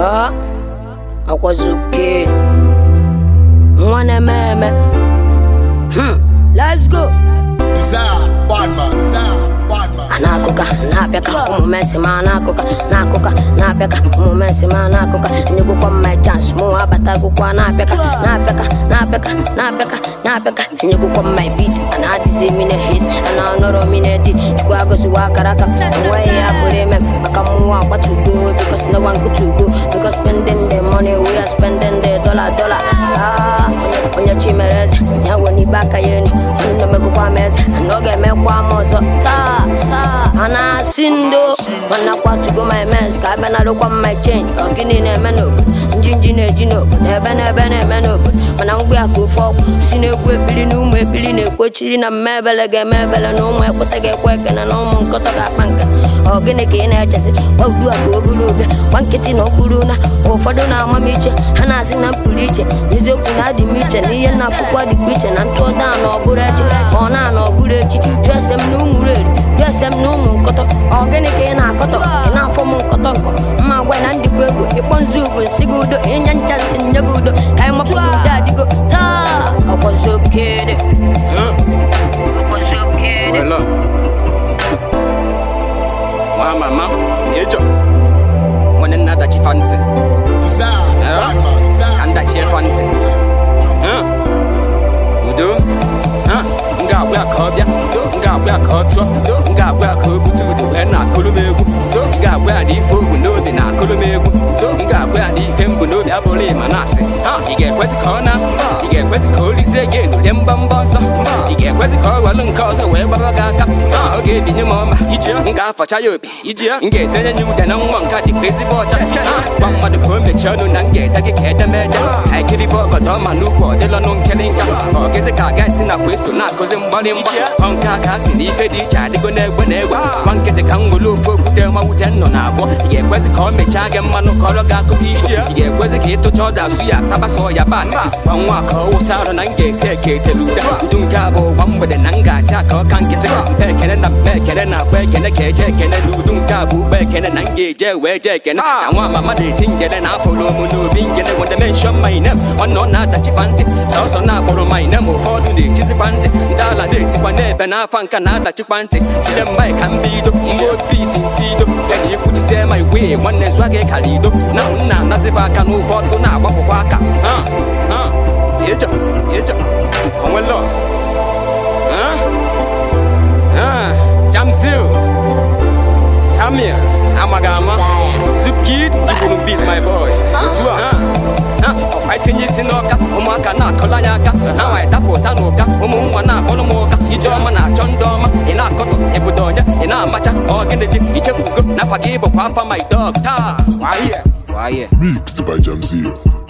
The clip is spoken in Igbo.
Ah, akwazi oke nwa na-eme eme Hmm, let's go Desire, bad man, desire, bad man. na-akụka na-apịaka ụmụ mesi ma na-akụka na-akụka na-apịaka ụmụ mesi ma na-akụka enyegwukwa m my chance mụ abata akwụkwọ na-apịaka na-apịaka na-apịaka na-apịaka na-apịaka enyegwukwa m my beat ana adịzi mine his ana ọnọrọ mine di chukwu agosiwa akara aka enweghị ya pụrụ ime maka mmụọ agbatugo because no one good to go because spending the money we are spending the dollar dollar ah onye onye chi mere eze ya wee n'ibe aka ya eni onye na-emegokwa m eze na ọ ga-emekwa m ọzọ taa taa a na-asị ndo mana kwatugo my mess ka abịa narụkwa m my change ka gịnị na-eme n'obodo njinji na-eji n'obodo ebe na-ebe na-eme n'obodo mana mgbe ya ka ofe ọgwụ si na-ekwu ekpiri na ụmụ ekpiri na-ekwochiri na mme ebele ga-eme ebele na ụmụ ekweta ga-ekwe ekene na ụmụ nkọtọ ga-akpa nke ọ gịnị ka ị na-echezi ọgbu a ka o buru ụbịa gwa nkịtị na okpuru na ụfọdụ na-ama m iche ha na-asị na m pụrụ iche n'eziokwu na adị m iche na ihe na-afụkwa dịkwa iche na ntụ ọda na ọ bụrụ echi ma ọ na-ana ọ bụrụ echi jụese m na ụmụ reri jụese m na ụmụ nkọtọ ọ gịnị ka ị na-akọtọ ị na-afọ m nkọtọ nkọ mma gwa na ndịkwa egwu ịkpọ nzu ugwu nsị gị udo ịnya ncha nsị nye gị udo ka anyị mapụ udo adịgo taa ọkwazi okede ọkwazi okede Well, look. Wa mama, ejo. Mwana nada chifante. Desire, Yeah. bad man, desire. Kanda chifante. Huh? Udo. Huh? Nga abụọ ka ọ bịa. Nga abụọ ka ọ tụọ. Nga abụọ ka o bute udo wee na-akụrụ m egwu. Nga abụọ na ife ogwu n'obi na-akụrụ m egwu. Nga abụọ na ife mbụ n'obi abụrụ ịma na-asị. Ha, ị ga-ekwesị ka ọ na? Ị ga-ekwesị ka o lizie gị enulie mgbamgba ọsọ? Ị ga-ekwesị ka ọ welụ nke ọzọ wee gbara gị aka? Ha, ọ ga-ebinye m ọma. Iji ya, m ga-afacha ya obi. Iji ya, m ga-edenye ya ude na nwa nke a dịkwa ezigbo ọcha. Ha, gwa mmadụ ka o mechie ọnụ na m ga-ede gị ka edemede. Ka ekiribe ọgọdọ ma n'ukwu ọ dịlọnụ nkịrịnka. Ọ gịzị ka aga esi nakwa eso na-akụzi mgbarịmgba. Ọ nke a ka a sị na ife dị iche adịgo n'egbe na egbe. Gwa nkịtị ka m were ofe okwute ma wute nnọ na abụọ. Ị ga-ekwesị ka ọ mechaa gị mmanụ ka ọrụ gị akụkọ ije. Ị ga-ekwesị ka ịtụcha ọda asụ ya tabasọ ya basị. Gwa nwa ka ọ wụsa arụ na m ga-eti eke etelu ude. Udu nke a bụ gwa mgbede na m ga-acha ka ọ ka nkịtị. Mpe ekene na mpe ekene na akpa ekene ka eje ekene na udu nke a bụ ugbo ekene na m ga-eje wee je ekene. Na nwa mama na-eti njede na afọrọ m n'obi njede when they mention my name. Ọ nọ na-adachikwa ntị. Sọsọ na-akpọrọ my name ụfọdụ na-echizikwa ntị. Ndị ala na-etikwa n'ebe n'afa nka na-adachikwa ntị. Sile mba ka m bido mgbe opiti ntido. Ya na ikwuchisie ma igwe nwanne zụa gị kara ido. Na nna anaziba aka n'ụfọdụ na-agbapụkwa aka. Ha, ha, ịjọ, ịjọ, onwelo. Ha, ha, Jamsil, Samir, amaghị ama. Zupkid, iburu beat my boy. Otu a, ha, ha, ọkwa itinye isi n'ọka, ụmụaka na-akọla anya aka. Ha nwa ịdapụta n'ụka, ụmụ nwa na-akpọrọ m ụka. Ijeọma na-achọ ndị ọma, ị na-akọtọ, ịbụdo onye, ị na-amacha, ọ gịnị dị, ichefugo, n'afa gị bụkwa afa my dog. Taa, wahie, wahie. Mixed by Jamzee.